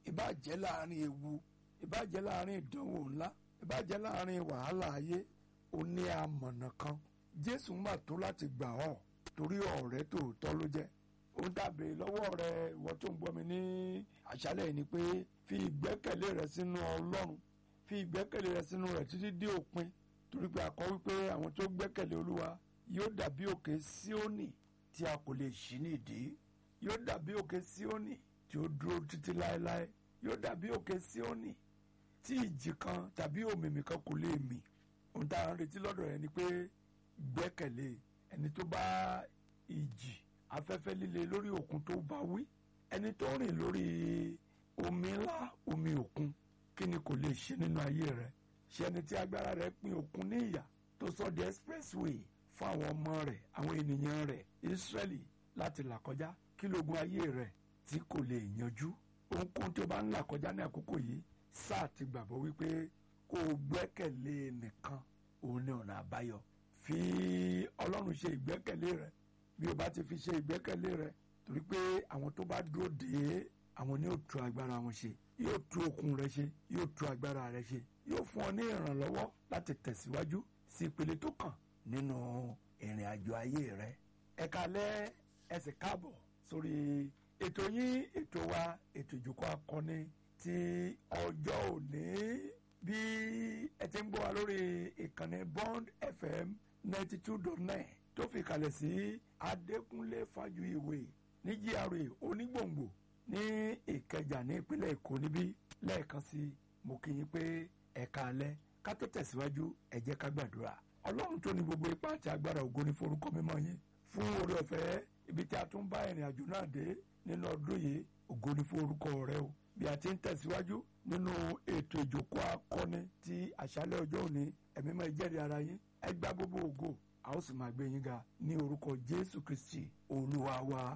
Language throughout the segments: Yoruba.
ìbàjẹ́ láàrin ewu ìbàjẹ́ láàrin ìdánwò ńlá ìbàjẹ́ láàrin wàhálà ayé ó ní amọ̀nà kan jésù ń bà tó láti gbà ọ́ torí ọ̀rẹ́ tòótọ́ ló jẹ́ ó ń dàbí lọ́wọ́ rẹ ìwọ tó ń gbọ́ mi ní àṣálẹ̀ yìí ni pé fi ìgbẹ́kẹ̀lé rẹ sínú ọlọ́run fi ìgbẹ́kẹ̀lé rẹ sínú rẹ títí dé òpin torí pé a kọ wípé àwọn tó gbẹ́kẹ̀lé olúwa yóò dàbí òkè síónì tí a kò lè ṣí nídìí yóò dàbí òkè síónì tí ó dúró títí láéláé yóò dàbí òkè síónì tí ìjì kan tàbí òmìmì kan kò lè mì ohun tá à ń retí lọ́dọ̀ rẹ ni pé gbẹ́kẹ̀lé ẹni tó bá ìjì afẹ́fẹ́ líle lórí òkun tó bá wí ẹni tó rìn lórí omi ńlá omi òkun kí ni kò lè ṣe nínú ayé rẹ ṣe ẹni tí agbára rẹ pín òkun ní ìyà tó sọ di expressway fún àwọn ọmọ rẹ àwọn ènìyàn rẹ Israẹli láti là kọjá kí lógun ayé rẹ tí kò lè yanjú ohunkóhun tí o bá ń là kọjá ní àkókò yìí sáà ti gbàgbọ́ wípé kó o gbẹ́kẹ̀lé nìkan òun ni ọ̀nà àbáyọ fi ọlọ́run ṣe ìgbẹ́kẹ̀lé rẹ bí o bá ti fi ṣe ìgbẹ́kẹ̀lé rẹ torí pé àwọn tó bá dúró dè é àwọn ni yóò tú agbára wọn ṣe yóò tú okun rẹ ṣe yóò tú agbára rẹ ṣe yóò fún ọ ní ìrànlọ́wọ́ láti tẹ̀síwájú sí ìpele tó kàn nínú ìrìn àjò ayé rẹ ẹ kalẹ́ ẹ sì káàbọ̀ sórí ètò yín ètò wa ètò ìjókòó akọni ti ọjọ́ òní bí ẹ ti ń gbọ́ wa lórí ìkànnì Bond FM ninety two dot nine tó fi kalẹ̀ sí Adékúnlé Fájuyìwé ní GRA Onígbòǹgbò ní Ìkẹjà ní ìpínlẹ̀ Èkó níbí lẹ́ẹ̀kan sí mo kí yín pé ẹ̀ka alẹ́ ká tó tẹ̀síwájú ẹ jẹ́ ká gbàdúrà Ọlọ́run tó ní gbogbo ipá àti agbára ògo ní forúkọ mímọ́ yín fún oore ọ̀fẹ́ ibi tí a tún bá ìrìn àjò náà dé nínú ọdún yìí ògo ní forúkọ rẹ o bí a ti ń tẹ̀síwájú nínú ètò ìjókòó akọni ti àṣálẹ́ ọjọ́ òní ẹ̀mí máa jẹ́rìí ara yín ẹ gba gbogbo ògo a ó sì máa gbé yín ga ní orúkọ Jésù Kristi Olúwa wa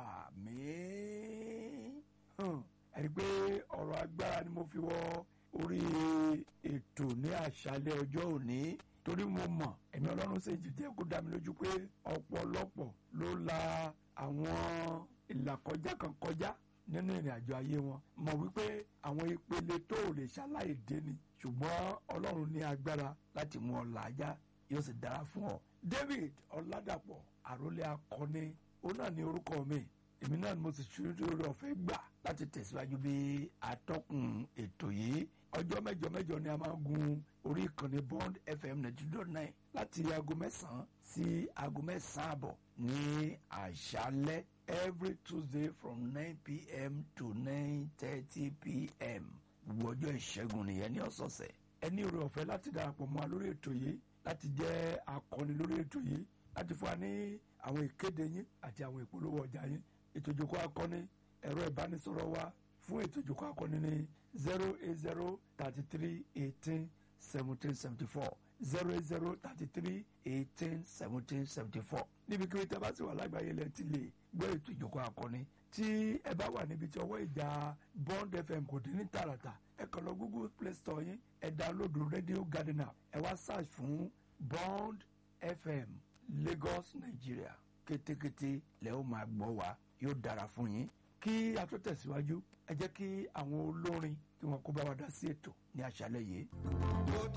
àmín ẹ̀rí pé ọ̀rọ̀ agbára ni mo fi wọ orí ètò ní àṣálẹ́ ọjọ́ òní torí mo mọ̀ ẹ̀mí Ọlọ́run ṣe jìjẹ́ kó dá mi lójú pé ọ̀pọ̀lọpọ̀ ló la àwọn ìlàkọjá kan kọjá nínú ìrìn àjò ayé wọn mọ̀ wípé àwọn ìpele tó ò lè ṣaláì dé ni ṣùgbọ́n Ọlọ́run ní agbára láti mú ọ làájá yóò sì dára fún ọ. David Ọládàpọ̀ àrólé akọni ó náà ní orúkọ mi èmi náà ni mo sì ṣe orí ọ̀fẹ́ gbà láti tẹ̀síwájú bí atọ́kùn ètò yìí ọjọ́ mẹ́jọ mẹ́jọ ni a máa gun orí ìkànnì Bond FM ninety two dot nine láti aago mẹ́sàn-án sí aago mẹ́sàn-án àbọ̀ ní àṣálẹ́ every Tuesday from nine pm to nine thirty pm gbogbo ọjọ́ ìṣẹ́gun nìyẹn ní ọ̀sọ̀ọ̀sẹ̀ ẹ ní oore ọ̀fẹ́ láti darapọ̀ mọ́ wa lórí ètò yìí láti jẹ́ akọni lórí ètò yìí láti fún wa ní àwọn ìkéde yín àti àwọn ìpolówó ọjà yín ètò ìjókòó akọni ẹ̀rọ ìbánisọ̀rọ̀ wa fún ètò ìjókòó akọni ní zero eight zero thirty three eighteen seventeen seventy four zero eight zero thirty three eighteen seventeen seventy four níbikíbi tí a bá sì wà lágbàáyé lẹ́yìn tí lè gbọ́ ètò ìjókòó akọni tí ẹ bá wà níbi tí ọwọ́ ìjà Bond FM kò dín ní tààràtà ẹ kàn lọ Google Play Store yín ẹ download Radio Garden app ẹ wá search fún Bond FM Lagos Nigeria kétékété lẹ́ ó máa gbọ́ wa yóò dára fún yín kí a tó tẹ̀síwájú ẹ jẹ́ kí àwọn olórin tí wọ́n kó bá wa dá sí ètò ní àṣálẹ́ yìí.